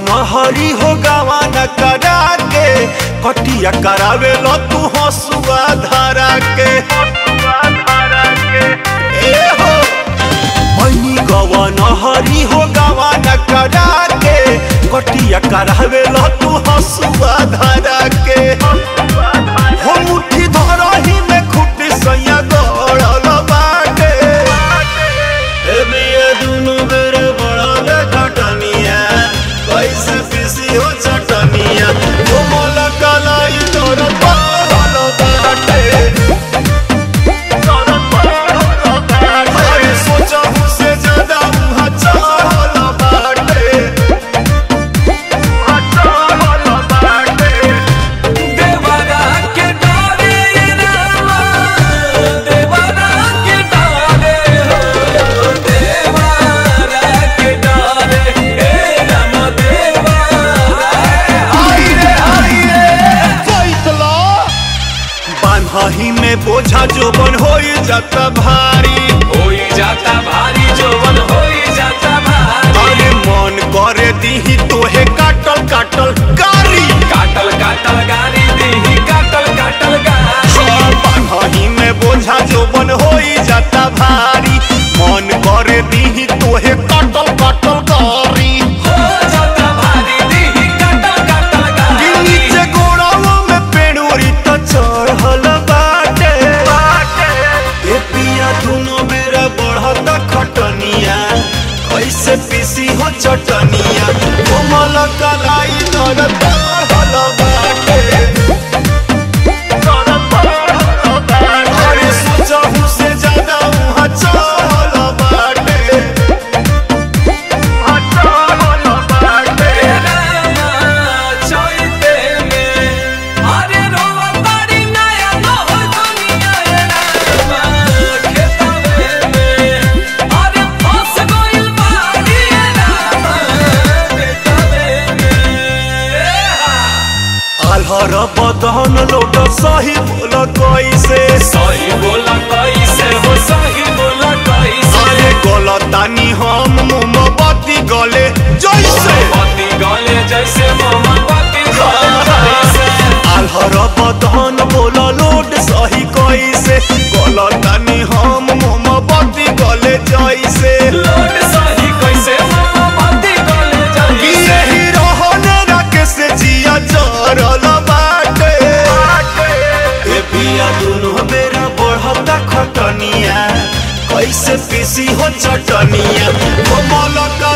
नहरी हो गावा न करा के कटिया करावे लो तू हसुआ धरा के ए हो मैनी गवा नहरी हो गावा न करा के कटिया करावे लो तू हसुआ धरा के हो मुट्ठी धरही में खुटी सैया गड़ल बाटे ए बिया दुनु बेरे बड़ल घटनिया कैसे पिसी हो चटनिया ओ मोला कलाई तोर पहल बाटे अरे सोचहु से ज्यादा उहाँ चहल बाटे देवरा के डाले रामा देवरा के डाले हो देवरा के डाले हे राम देवरा आई रे आई रे चैतला बान्हही में बोझा जोबन होई जाता भारी होई जाता भारी जोवन होई जाता भारी अरे मन करे दीही तोहे काटल काटल गारी काटल काटल गाड़ी दीही काटल काटल गाड़ी बान्हही में बोझा जोबन होई जाता भारी मन करे दीही तोहे काटल काटल गारी हो जाता भारी दीही काटल काटल कि गाड़ी नीचे गोड़ाओ में पेड़ोरी त चढ़ल बाटे ए पिया दुनो मेरा बढ़त खटनिया कैसे पीसी हो चटनिया कोमल कलाई दर चढ़ल बाटे अरे सोचहु से ज्यादा उहाँ चढ़ल बाटे चैते में अरे रोवा तारी नया नह दुनिया रामा खेतवे में अरे फंस गइल बाड़ी रामा खेतवे में आल्हर बदन लोट सही बोल कैसे सही बोला कैसे हो सही बोला कैसे अरे गलतानी हम मोमबत्ती गले जैसे पति गले जैसे मोमबत्ती गले जैसे आल्हर बदन बोल लोट सही कैसे गलतानी हम मोमबत्ती गले जैसे लोट सही कैसे मोमबत्ती गले कि जैसे यही रहने रखे से जिया चरल बाटे ए पिया दुनु बेरा बढ़ता खटनिया कैसे पीसी हो चटनिया कोमल